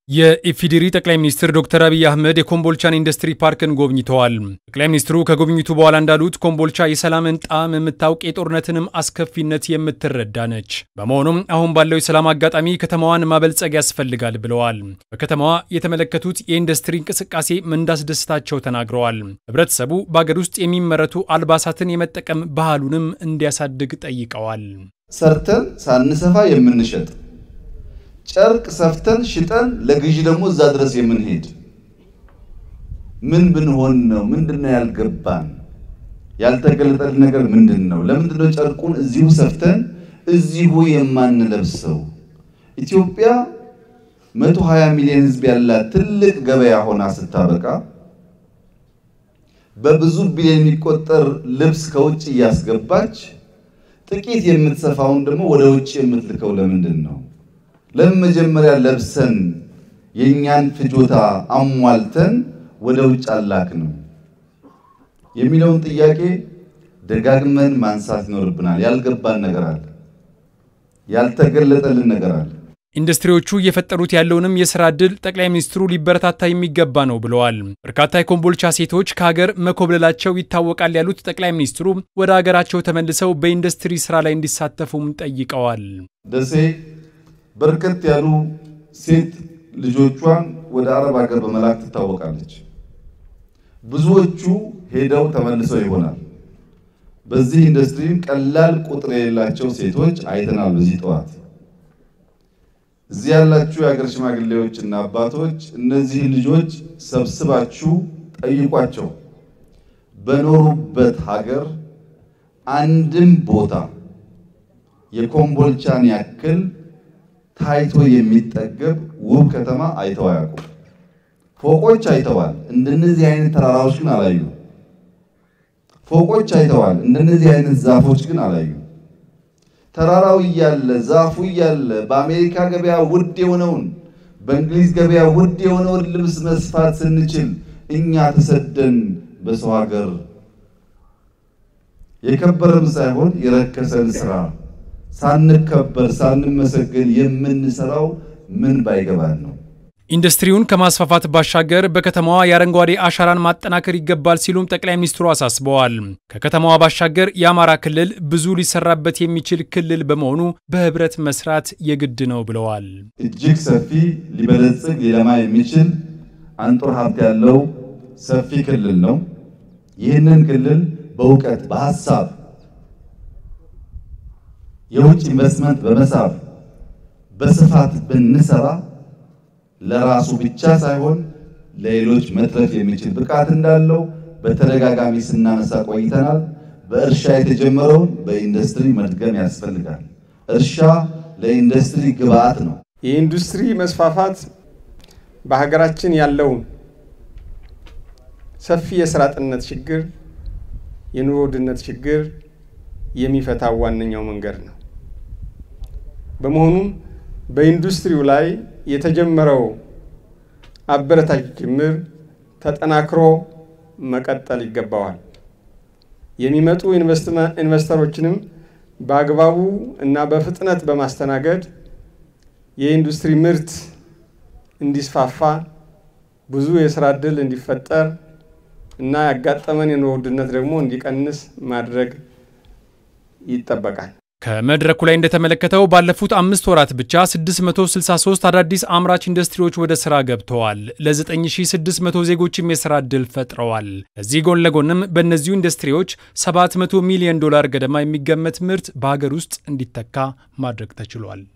የኢፌዴሪ ጠቅላይ ሚኒስትር ዶክተር አብይ አህመድ የኮምቦልቻን ኢንዱስትሪ ፓርክን ጎብኝተዋል። ጠቅላይ ሚኒስትሩ ከጉብኝቱ በኋላ እንዳሉት ኮምቦልቻ የሰላምን ጣዕም የምታውቅ የጦርነትንም አስከፊነት የምትረዳ ነች። በመሆኑም አሁን ባለው የሰላም አጋጣሚ ከተማዋን ማበልጸግ ያስፈልጋል ብለዋል። በከተማዋ የተመለከቱት የኢንዱስትሪ እንቅስቃሴ እንዳስደስታቸው ተናግረዋል። ህብረተሰቡ በአገር ውስጥ የሚመረቱ አልባሳትን የመጠቀም ባህሉንም እንዲያሳድግ ጠይቀዋል። ሰርተን ሳንሰፋ የምንሸጥ ጨርቅ ሰፍተን ሽጠን ለግዢ ደግሞ እዛ ድረስ የምንሄድ ምን ብንሆን ነው? ምንድነው ያልገባን? ያልተገለጠልን ነገር ምንድን ነው? ለምንድነው ጨርቁን እዚሁ ሰፍተን እዚሁ የማንለብሰው? ኢትዮጵያ 120 ሚሊዮን ህዝብ ያላት ትልቅ ገበያ ሆና ስታበቃ በብዙ ቢሊዮን የሚቆጠር ልብስ ከውጭ እያስገባች ጥቂት የምትሰፋውን ደግሞ ወደ ውጭ የምትልከው ለምንድን ነው? ለምን መጀመሪያ ለብሰን የእኛን ፍጆታ አሟልተን ወደ ውጭ አላክ ነው የሚለውን ጥያቄ ደጋግመን ማንሳት ይኖርብናል። ያልገባን ነገር አለ፣ ያልተገለጠልን ነገር አለ። ኢንዱስትሪዎቹ እየፈጠሩት ያለውንም የስራ ዕድል ጠቅላይ ሚኒስትሩ ሊበረታታ የሚገባ ነው ብለዋል። በርካታ የኮምቦልቻ ሴቶች ከሀገር መኮብለላቸው ይታወቃል ያሉት ጠቅላይ ሚኒስትሩ ወደ ሀገራቸው ተመልሰው በኢንዱስትሪ ስራ ላይ እንዲሳተፉም ጠይቀዋል። ደሴ በርከት ያሉ ሴት ልጆቿን ወደ አረብ ሀገር በመላክ ትታወቃለች። ብዙዎቹ ሄደው ተመልሰው ይሆናል። በዚህ ኢንዱስትሪም ቀላል ቁጥር የሌላቸው ሴቶች አይተናል። በዚህ ጠዋት እዚህ ያላችሁ የሀገር ሽማግሌዎች እና አባቶች እነዚህ ልጆች ሰብስባችሁ ጠይቋቸው። በኖሩበት ሀገር አንድም ቦታ የኮምቦልቻን ያክል ታይቶ የሚጠገብ ውብ ከተማ አይተው አያውቁም። ፎቆች አይተዋል፣ እንደነዚህ አይነት ተራራዎች ግን አላዩ። ፎቆች አይተዋል፣ እንደነዚህ አይነት ዛፎች ግን አላዩ። ተራራው እያለ ዛፉ እያለ በአሜሪካ ገበያ ውድ የሆነውን በእንግሊዝ ገበያ ውድ የሆነውን ልብስ መስፋት ስንችል እኛ ተሰደን በሰው ሀገር የከበረም ሳይሆን የረከሰን ስራ ሳንከበር ሳንመሰገን የምንሰራው ምን ባይገባን ነው? ኢንዱስትሪውን ከማስፋፋት ባሻገር በከተማዋ የአረንጓዴ አሻራን ማጠናከር ይገባል ሲሉም ጠቅላይ ሚኒስትሩ አሳስበዋል። ከከተማዋ ባሻገር የአማራ ክልል ብዙ ሊሰራበት የሚችል ክልል በመሆኑ በህብረት መስራት የግድ ነው ብለዋል። እጅግ ሰፊ ሊበለጽግ ሊለማ የሚችል አንጡር ሀብት ያለው ሰፊ ክልል ነው። ይህንን ክልል በእውቀት በሀሳብ የውጭ ኢንቨስትመንት በመሳብ በስፋት ብንሰራ ለራሱ ብቻ ሳይሆን ለሌሎች መትረፍ የሚችል ብቃት እንዳለው በተደጋጋሚ ስናነሳ ቆይተናል። በእርሻ የተጀመረውን በኢንዱስትሪ መድገም ያስፈልጋል። እርሻ ለኢንዱስትሪ ግብዓት ነው። የኢንዱስትሪ መስፋፋት በሀገራችን ያለውን ሰፊ የስራ አጥነት ችግር፣ የኑሮ ውድነት ችግር የሚፈታው ዋነኛው መንገድ ነው። በመሆኑም በኢንዱስትሪው ላይ የተጀመረው አበረታች ጅምር ተጠናክሮ መቀጠል ይገባዋል። የሚመጡ ኢንቨስተሮችንም በአግባቡ እና በፍጥነት በማስተናገድ የኢንዱስትሪ ምርት እንዲስፋፋ ብዙ የስራ ዕድል እንዲፈጠር እና ያጋጠመን የኑሮ ውድነት ደግሞ እንዲቀንስ ማድረግ ይጠበቃል። ከመድረኩ ላይ እንደተመለከተው ባለፉት አምስት ወራት ብቻ 663 አዳዲስ አምራች ኢንዱስትሪዎች ወደ ስራ ገብተዋል። ለ9600 ዜጎችም የስራ ዕድል ፈጥረዋል። ከዚህ ጎን ለጎንም በእነዚሁ ኢንዱስትሪዎች 700 ሚሊዮን ዶላር ገደማ የሚገመት ምርት በሀገር ውስጥ እንዲተካ ማድረግ ተችሏል።